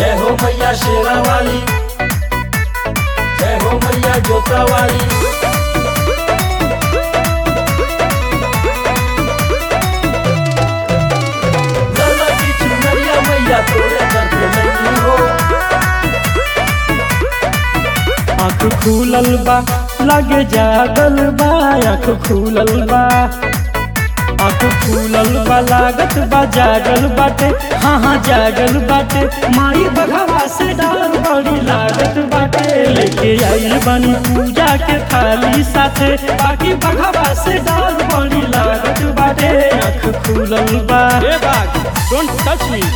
जय हो मैया शेरा वाली जय हो मैया जोता वाली लाला की चुनरिया मैया तोरे दर पे नहीं हो आँख खुलल बा लगे जागल बा आँख खुलल बा आँख खुलल बा लागत बा जागल बाटे हाँ हाँ जागल बाटे माई बघवा से डर बड़ी लागत बाटे लेके आइल बनी पूजा के थाली साथे बाकी बघवा से डर बड़ी लागत बाटे आँख खुलल बा ए बाग डोंट टच मी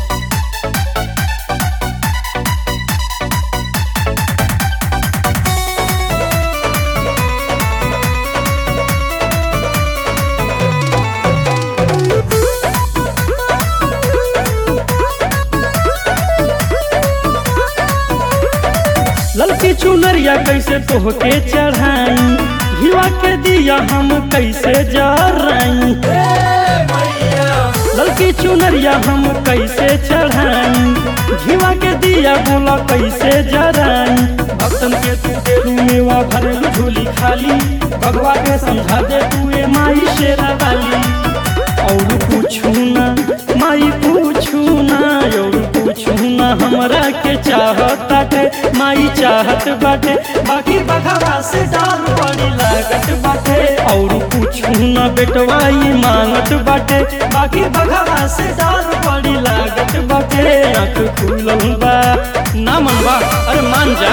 ललकी चुनरिया कैसे तोहके चढ़ाई घिवा के दिया हम कैसे जराई ललकी चुनरिया हम कैसे चढ़ाई घिवा के दिया बोला कैसे जराई भक्तन के तू देलू मेवा भरल झोली खाली भगवा के समझा दे तू ए माई शेरा वाली और पूछू ना माई पूछू ना और पूछू ना हमरा के चाहत बाटे माई चाहत बाटे बाकी बघवा से डाल बड़ी लागत बाटे और पूछू ना बेटवाई मांगत बाटे बाकी बघवा से डाल बड़ी लागत बाटे आँख खुलल बा ना मनवा अरे मान जा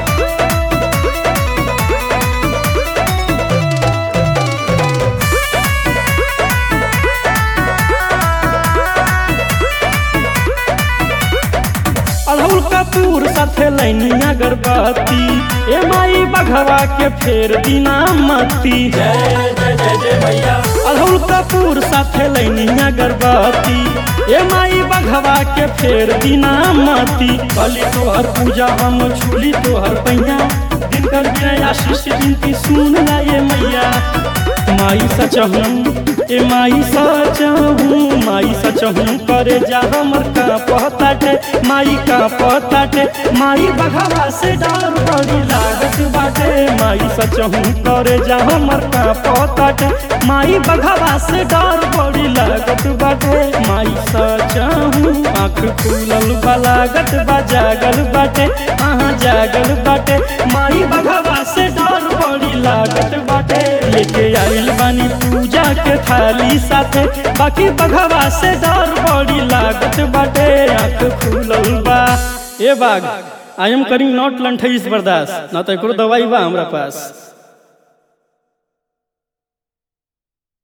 अड़हुल कपूर साथे लैनिया गर्भवती ए माई बघवा के फेर दिना मती जय जय जय जय मैया अड़हुल कपूर साथे लैनिया गर्भवती ए माई बघवा के फेर दिना मती कली तोहर पूजा हम छुली तोहर पैया दिन कर बिना आशीष जिनकी सुन ला ये मैया माई सचहूँ ए माई सचहूँ माई सचहूँ करे जा हमर का पहताटे माई का पहताटे माई बघवा से डर बड़ी लागत बाटे माई सचहूँ करे जा हमर का पहताटे माई बघवा से डर बड़ी लागत बाटे माई सचहूँ आँख खुलल बा लागत बा जागल बाटे हाँ जागल बाटे माई बघवा से डर बड़ी लागत बाटे लेके आइल बानी पूजा के थाली साथे बाकी बघवा से डर बड़ी लागत बाटे आँख खुलल बा ए बाग आई एम करिंग नॉट लंठईस बर्दाश्त ना तो एकरो दवाई बा हमरा पास